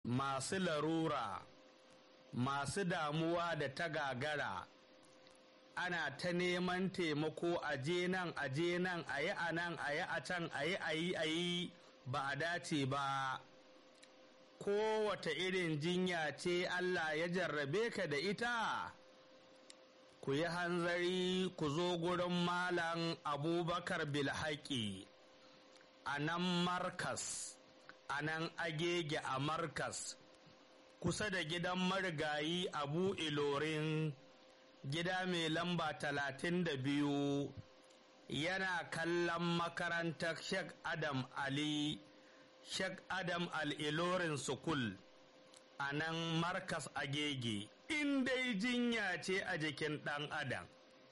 masu larura masu damuwa da ta gagara ana ta neman taimako a je nan a je nan a yi a nan a yi a can a yi a yi a yi ba a dace ba kowata irin jinya ce Allah ya jarrabe ka da ita ku yi hanzari ku zo gurin malam abubakar bilhaki a nan markas a nan agege a markas kusa da gidan marigayi abu ilorin gida mai lamba talatin da biyu yana kallon makarantar Sheikh Adam Ali Sheikh Adam Al-Ilorin Sukul a nan Markas Agege in dai jinya ce a jikin ɗan Adam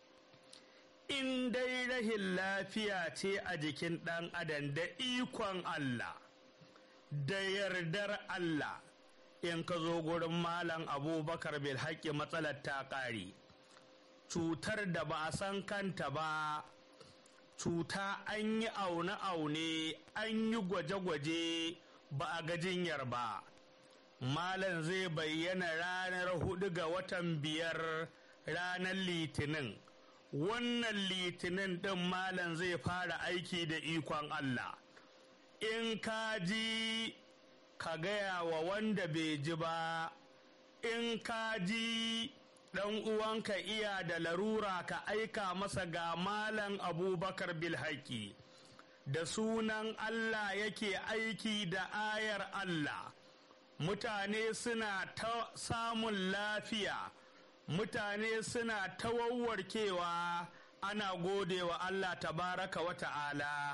in dai rahin lafiya ce a jikin ɗan Adam da ikon Allah da yardar Allah in ka zo gurin Malam Abubakar Bilhaki matsalar ta ƙare cutar da ba a san kanta ba cuta an yi aune-aune an yi gwaje-gwaje ba a ga jinyar ba malam zai bayyana ranar hudu ga watan biyar ranar litinin wannan litinin ɗin malam zai fara aiki da ikon allah in ka ji ka gaya wa wanda bai ji ba in ka ji ɗan uwanka iya da larura ka aika masa ga malam abubakar bilhaki da sunan Allah yake aiki da ayar Allah mutane suna ta samun lafiya mutane suna ta wawwarkewa ana gode wa Allah tabaraka wa ta'ala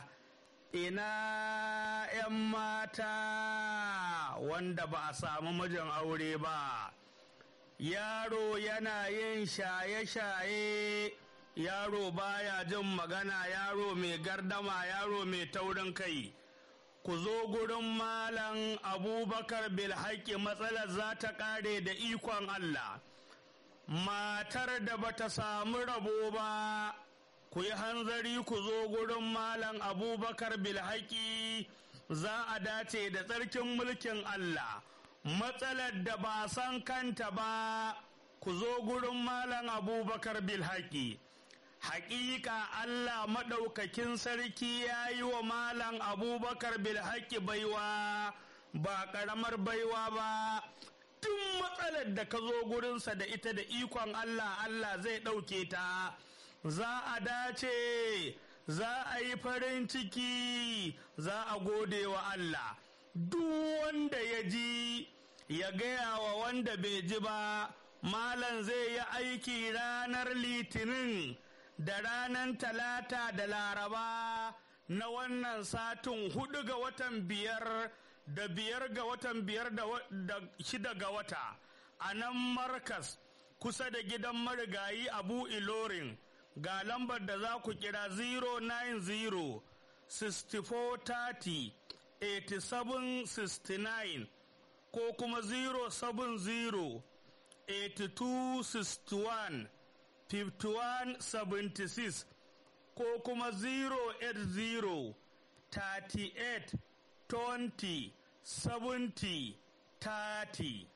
ina 'yan mata wanda ba a samu mijin aure ba yaro yana yin shaye-shaye yaro baya jin magana yaro mai gardama yaro mai taurin kai ku zo gurin malam abubakar bilhaki matsalar za ta kare da ikon allah matar da bata samu rabo ba ku yi hanzari ku zo gurin malam abubakar bilhaki za a dace da tsarkin mulkin allah matsalar da ba san kanta ba ku zo gurin malam abubakar bilhaki haƙiƙa allah maɗaukakin sarki ya yi wa malam abubakar bilhaki baiwa ba ƙaramar baiwa ba tun matsalar da ka zo gurinsa da ita da ikon allah allah zai ɗauke ta za a dace za a yi farin ciki za a gode wa allah duk wanda ya ji ya gaya wa wanda bai ji ba malam zai yi aiki ranar litinin da ranar talata da laraba na wannan satin hudu ga watan biyar da biyar ga watan biyar da shida ga wata a nan markas kusa da gidan marigayi abu ilorin ga lambar da za ku kira 090 6430 8769 ko kuma 070 8261 5176 ko kuma 080 38 20 70 30